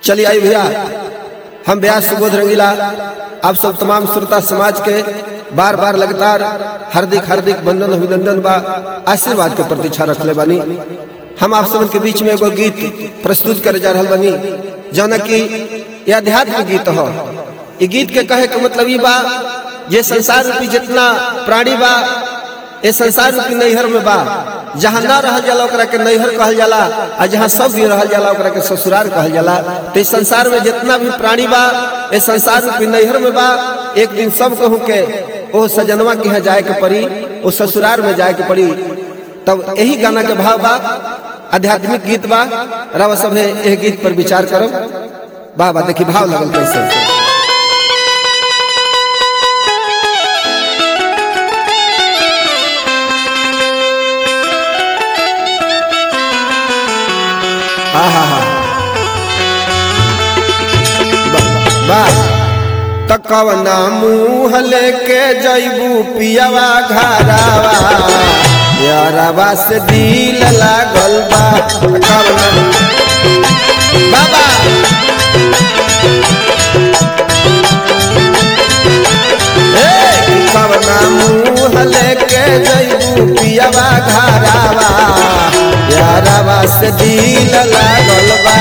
चलिए आई भैया हम व्यास सुबोध रंगीला आप सब तमाम श्रोता समाज के बार बार लगातार हार्दिक हार्दिक वंदन अभिनंदन बा आशीर्वाद के प्रतीक्षा रखले बानी हम आप सबन के बीच में एगो गीत प्रस्तुत करे जा रहल बानी जौन कि ये अध्यात्म गीत हो ये गीत के कहे के मतलब ई बा ये संसार रूपी जितना प्राणी बा ये संसार रूपी नैहर में बा जहाँ ना रहल जाला ओकरा के नैहर कहल जाला आ जहाँ सब भी रहल जाला ओकरा के ससुराल कहल जाला तो इस संसार में जितना भी प्राणी बा ये संसार रूपी नैहर में बा एक दिन सब कहूँ के ओ सजनवा के यहाँ जाए के पड़ी ओ ससुराल में जाए के पड़ी तब यही गाना के भाव बा आध्यात्मिक गीत बा रवा सब यह गीत पर विचार करो वाह वाह देखी भाव लगल कैसे हाँ हाँ हाँ वाह त कवना मुँह लेके जैबू पियावा घरावा यारावा से दिल लागल बा त कवना बाबा ए कवना मुँह लेके जैबू पियावा घरावा यारावा से दिल लागल बा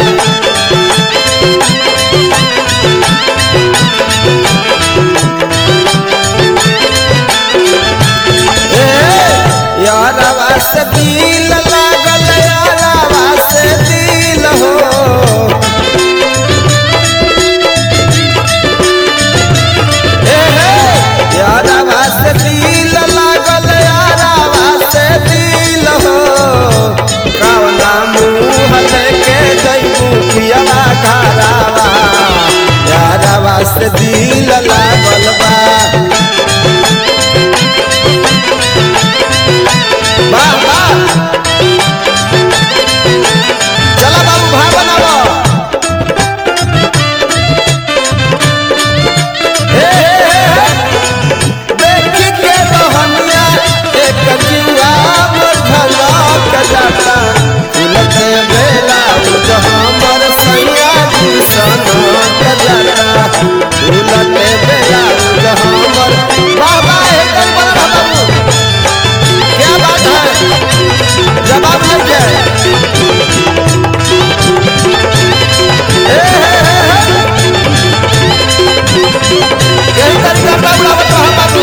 यारवा से दिल लागल यारवा से दिल हो यारवा से दिल लागल यारवा से दिल हो कवना मुँह लेके जैबू पियवा घरावा यारवा से दिल लागल बा वाह वाह चला बाबू भाई बनाओ हे, हे, हे, देखी के रोहनिया एक जुआ मझलक जाता उलटे बेला उज हमर सैया जी सनक जाता उलटे बेला उज हमर बाबा एक बड़ा बाबू क्या बात है जवाब लग जाए हे, हे, हे, हे। यही तरीका बाबू आवत रहा बाबू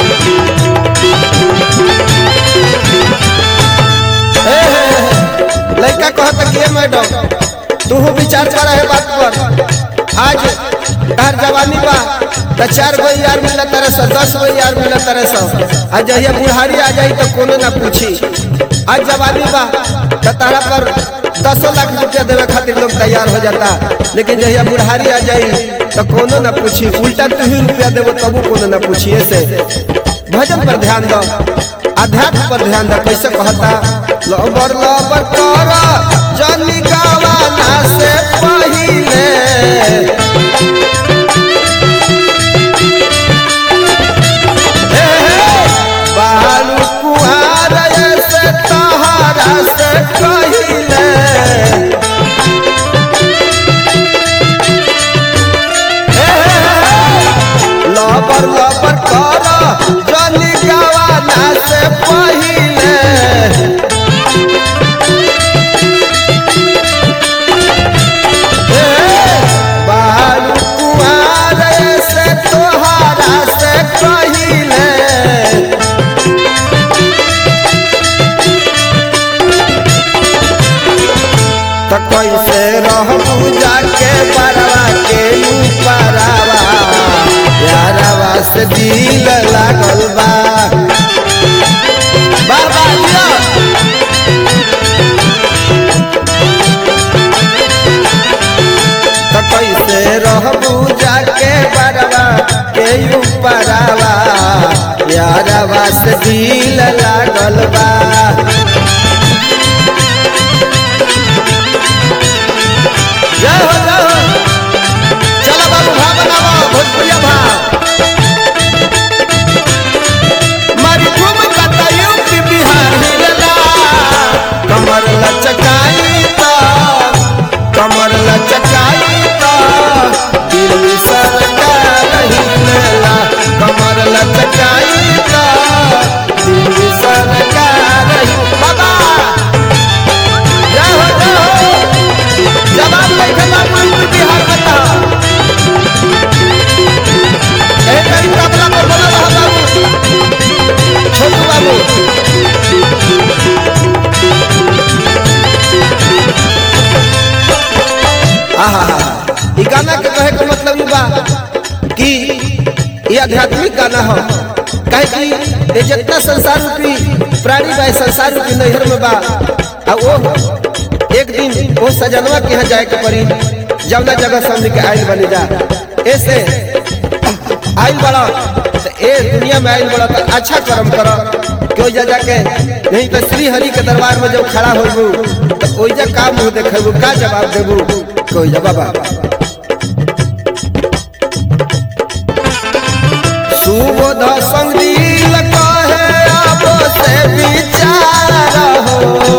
हे, हे, हे। लड़का कहता कि "ए मैडम तू विचार कर है बात पर आज हर जवानी बा तो चार गो यार मिला तरह से दस गो यार मिला तरह से आज जहिया बुढ़ारी आ जाई तो कोनो ना पूछी आज जवानी बा तो तारा पर दसों लाख रुपया देवे खातिर लोग तैयार हो जाता लेकिन जहिया बुढ़ारी आ जाई तो कोनो ना पूछी उल्टा तू ही रुपया देवो तबू कोनो ना पूछी ऐसे भजन पर ध्यान दो अध्यात्म पर ध्यान दो कैसे कहता लबर लबर कर जनी गावाना से पहिले हे, हे, बालू कुहार से तहरा से कहिले हे, हे, हे, लबर लबर कर जनी गावाना से पहिले बालू कुआर से तोहरा से कहिले तो कैसे रहू जाके परवा के ऊपरवा यारवा से दिल लागल बा बाबा दिया तो कैसे रहबू जाके बरवा के ऊपरवा यारवा से दिल लागल बा जय हो जय हो चलो बाबू भा बनाओ भोजपुरिया भा मारी तुम बताइयो कि बिहार हिलला कमर लचकाई तो कमर लचकाई ना हो काहे कि ये जितना संसार रूपी प्राणी बा संसार रूपी नैहर में बा आ वो एक दिन वो सजनवा के यहाँ जाए के पड़ी जवना जगह सामने के आयल बनी जा ऐसे आयल बड़ा तो ए दुनिया में आयल बड़ा तो अच्छा कर्म करो क्यों जा जाके नहीं तो श्री हरि के दरबार में जब खड़ा होबू तो ओइजा का मुंह देखेबू का जवाब देबू कोई जा बाबा सुबोध संगील कहे अब से विचार हो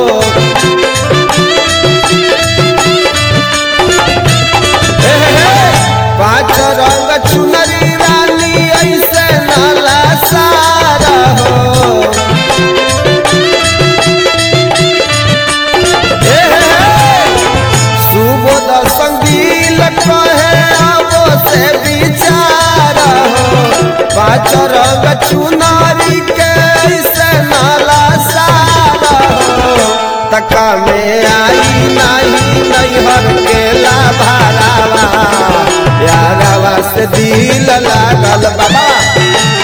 हे, हे, हे, पाँच रंग चुनरी रानी ऐसे नाला सारा हो हे, हे, हे, सुबोध संगील कहे अब से विचार हो पाँच रंग चुनारी के से नाला सारा हो तका में आई नहीं नैहर के लाभारावा यारावा से दिल लागल बाबा